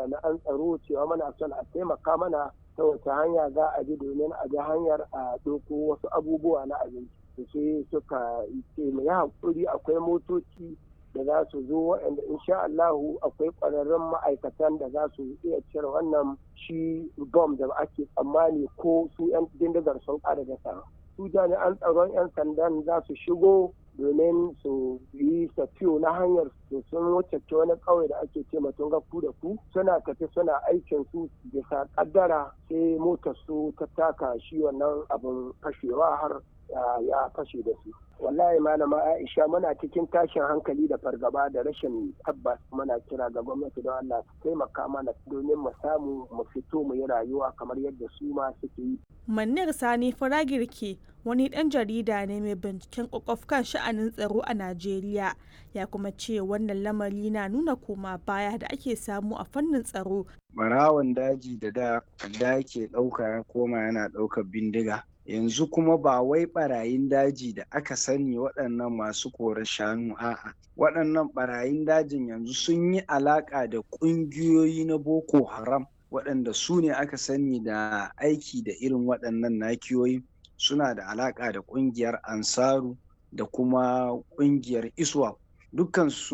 jami'an tsaro cewa muna son a taimaka mana ta wace hanya za a bi domin a bi hanyar a ɗauko wasu abubuwa na abinci sai suka ce mu yi haƙuri akwai motoci da za su zo waɗanda insha Allahu akwai ƙwararrun ma'aikatan da za su iya cire wannan shi bom da ake tsammani ko su 'yan dindigar sun ƙara da su jami'an tsaron 'yan sandan za su shigo domin su yi safiyo na hanyar su sun wuce wani ƙauye da ake ce matun ku da ku suna tafi suna aikin su bisa kaddara sai motar su ta taka shi wannan abin fashewa har ya fashe da su wallahi malama aisha muna cikin tashin hankali da fargaba da rashin tabbas muna kira ga gwamnati don allah su taimaka mana domin mu samu mu fito mu yi rayuwa kamar yadda su ma suke yi Manir Sani Faragirki wani ɗan jarida ne mai binciken kwakwaf kan sha'anin tsaro a Najeriya ya kuma ce wannan lamari na nuna koma baya da ake samu a fannin tsaro. Barawan daji da da da ke ɗauka ya koma yana ɗaukar bindiga. Yanzu kuma ba wai barayin daji da aka sani waɗannan masu korar shanu a'a. Waɗannan barayin dajin yanzu sun yi alaƙa da ƙungiyoyi na Boko Haram. waɗanda su ne aka sani da aiki da irin waɗannan nakiyoyi suna da alaƙa da ƙungiyar ansaru da kuma ƙungiyar iswa dukkan su